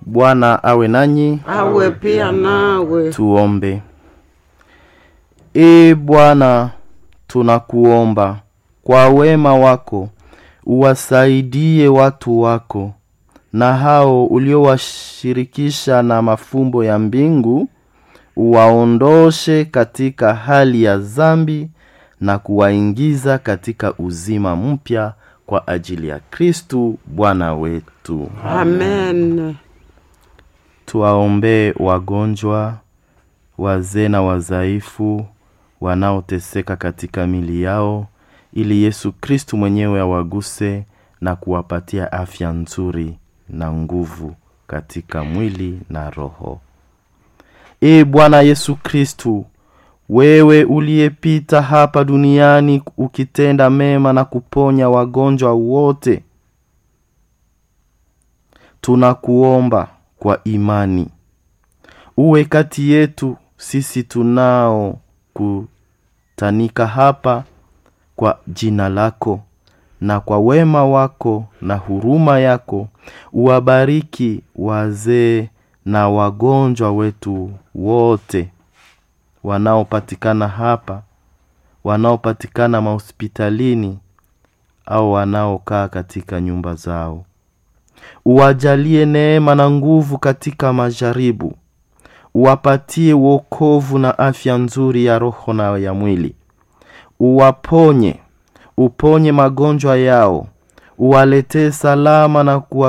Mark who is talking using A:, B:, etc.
A: Bwana awe nanyi.
B: awe pia nawe.
A: Tuombe. Ee Bwana, tunakuomba kwa wema wako uwasaidie watu wako na hao uliowashirikisha na mafumbo ya mbingu, uwaondoshe katika hali ya dhambi na kuwaingiza katika uzima mpya kwa ajili ya Kristu Bwana wetu.
B: Amen.
A: Tuwaombee wagonjwa, wazee na wazaifu wanaoteseka katika mili yao, ili Yesu Kristu mwenyewe awaguse na kuwapatia afya nzuri na nguvu katika mwili na roho. Ee Bwana Yesu Kristu, wewe uliyepita hapa duniani ukitenda mema na kuponya wagonjwa wote, tunakuomba kwa imani uwe kati yetu sisi tunao kutanika hapa kwa jina lako na kwa wema wako na huruma yako uwabariki wazee na wagonjwa wetu wote wanaopatikana hapa wanaopatikana mahospitalini au wanaokaa katika nyumba zao uwajalie neema na nguvu katika majaribu uwapatie wokovu na afya nzuri ya roho na ya mwili uwaponye uponye magonjwa yao uwaletee salama na kuwa